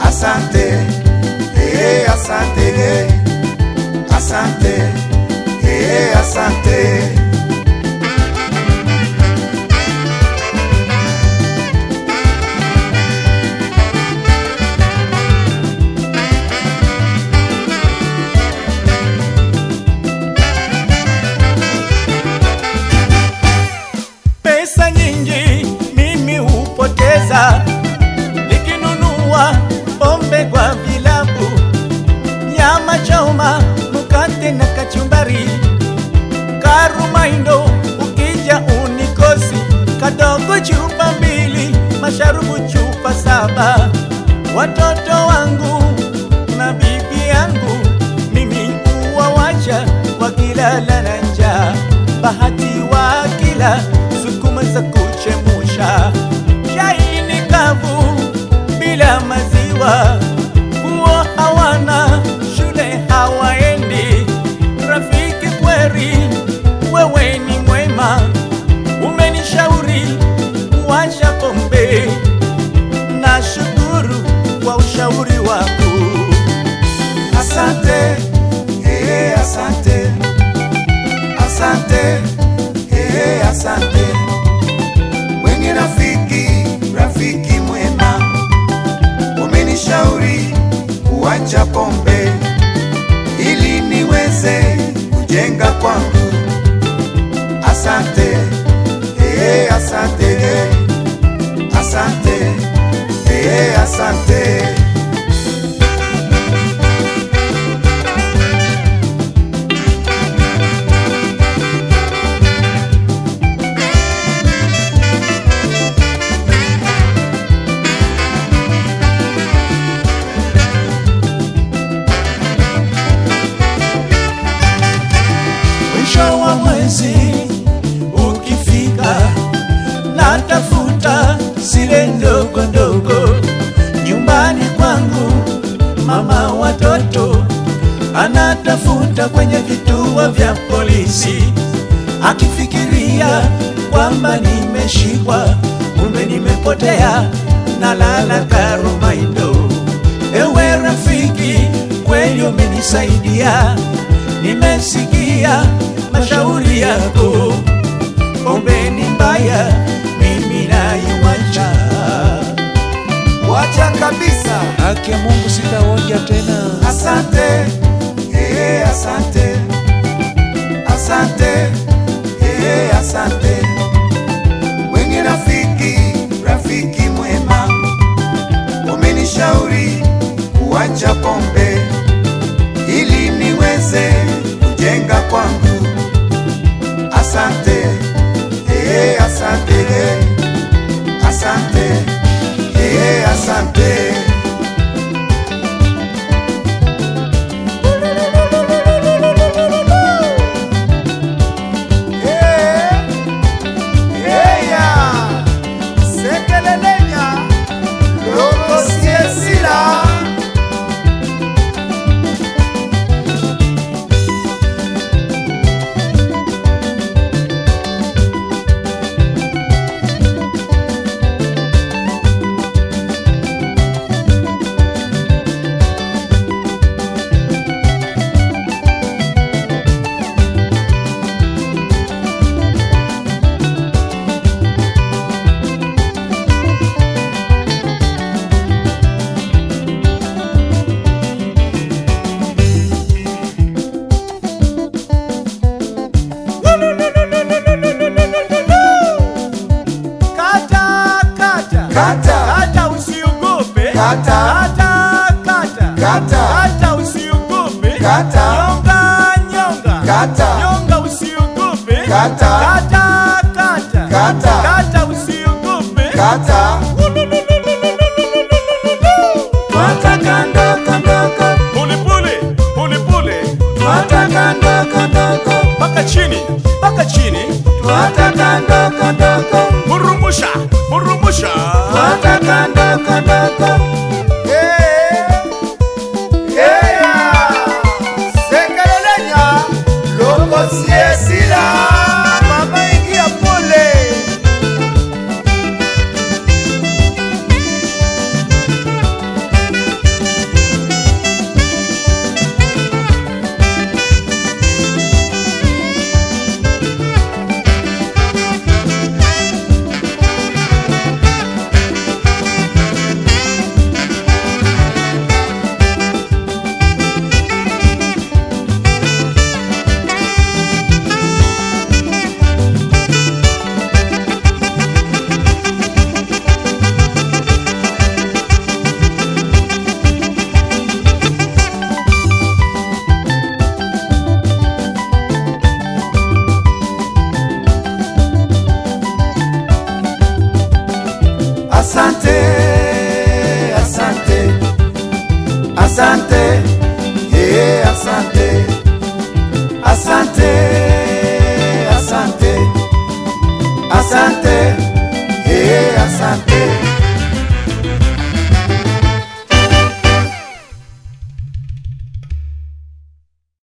asante, eh, asante, eh, asante, eh, asante. Pesa nyingi mimi hupoteza nikinunua pombe kwa vilabu, nyama choma, mkate na kachumbari, karumaindo ukija unikosi, kadogo chupa mbili, masharubu chupa saba, watoto wangu na bibi yangu mimi huwawacha wakilala na njaa, bahati wakila sukuma za kuchemusha, chai ni kavu bila maziwa, nguo hawana, shule hawaendi. Rafiki kweri, wewe ni mwema, umenishauri kuacha pombe, nashukuru kwa ushauri wako. Asante, eh, asante, asante, eh, asante. Wenye rafiki, rafiki mwema, umenishauri kuacha pombe ili niweze kujenga kwangu. Asante, eh, asante, eh, asante, eh, asante. Mwisho wa mwezi ukifika, natafuta zile ndogo ndogo nyumbani kwangu. Mama watoto anatafuta kwenye vituo vya polisi, akifikiria kwamba nimeshikwa, kumbe nimepotea, nalala Karumaindo. Ewe rafiki, kweli umenisaidia, nimesikia mashauri yako. Pombe ni mbaya, mimi naiwacha. Wacha kabisa. Haki ya Mungu sitaonja tena. Asante, eh, asante, asante, eh, asante. Wenye rafiki, rafiki mwema, umenishauri kuacha pombe ili niweze kujenga kwangu. Asante, eh, asante, eh, asante, eh, asante. Kata, kata, Kata. kata, usiogope. Kata. kata, kata, Kata. kata, usiogope. Kata. Nyonga, nyonga, Kata. nyonga, usiogope. Kata. kata, kata, Kata. kata, usiogope. Kata. Twataka ndogo ndogo, Pole pole, pole pole, twataka ndogo ndogo, mpaka chini, mpaka chini. twataka ndogo ndogo, Murumusha, murumusha. twataka ndogo ndogo. Eh, eh, ya. Sekelelenya, loko siesila, baba asante, yeah,